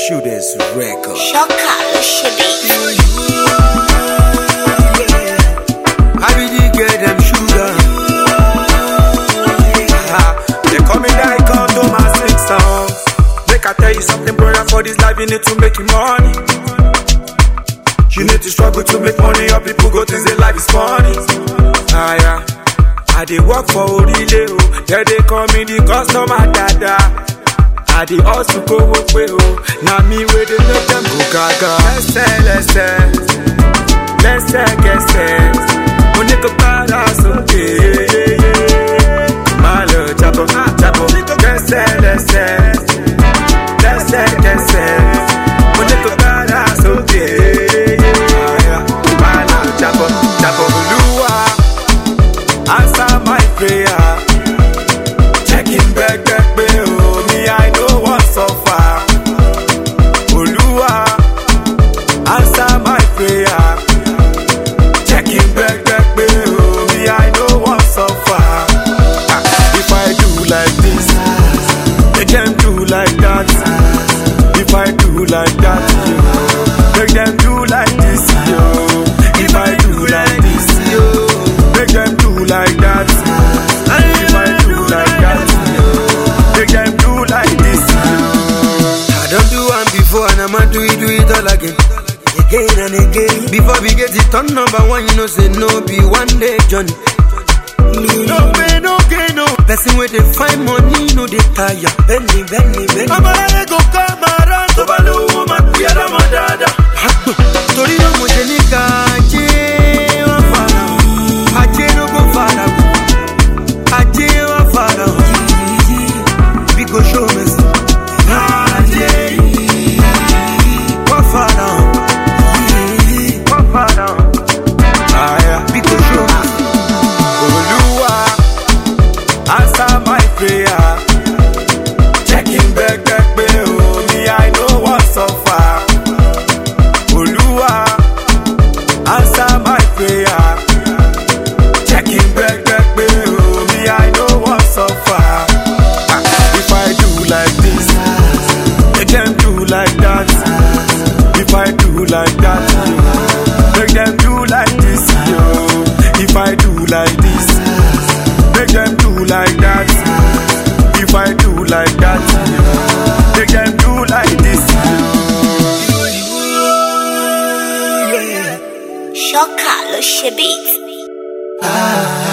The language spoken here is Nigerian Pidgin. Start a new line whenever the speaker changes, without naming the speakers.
Shooters Record.
Ṣọ́kà ló ṣe bí.
How did you get them sugar? Ah, They call me like to my six songs. Make I tell you something, brother. For this life, you need to make your money. You need to struggle to make money, or people go think say life is funny. Ah, yeah. I dey work for Orile, oh. There they call me the customer dada. I dey hustle go work way, oh. Now me where they make them go gaga. Lẹ́sẹ̀ lẹ́sẹ̀, lẹ́sẹ̀kẹsẹ̀. Mo ní kó para sókè. Má lọ jábọ̀, jábọ̀. Lẹ́sẹ̀ lẹ́sẹ̀, lẹ́sẹ̀kẹsẹ̀. Mo ní kó para sókè. Má lọ jábọ̀, jábọ̀. Olúwa. Answer my prayer. Checking back back pay oh me I know what suffer. Olúwa, answer my prayer. Checking back back pay oh me I know what suffer. Ah, If I do like this, make them do like that. If I do like that, yo, make them do like this, yo. If I do like this, yo, make them do like that. If I do like that, yo, make them do like this, yo. I don't do one before and I'ma do it, do it all again. Again and again. Before we get it on number one, you know, say no be one day journey. No pain, no gain, no. Person where they find money, no they tire. Benny, Benny, Benny. I'm a go come around. To balu woman, we are a madada. Torí náà mo ṣe ní ká ajé wá fara hàn. Ajé ló kó fara hàn. Ajé wá fara hàn. We go show mercy. Ajé wá fara hàn. Wá fara hàn. We go show mercy. Olúwa, answer my prayer. Checking back back pé o ní I know what suffer. Olúwa, answer my prayer. Checking back back pé o ní I know what suffer. Ah, If I do like this, make them do like that. If I do like that, yo, make them do like this, yo. If I do like this, make them do like that. If I do like that, yo, make them do like this, yo.
Ṣọ́kà ló ṣe bí.
Ah,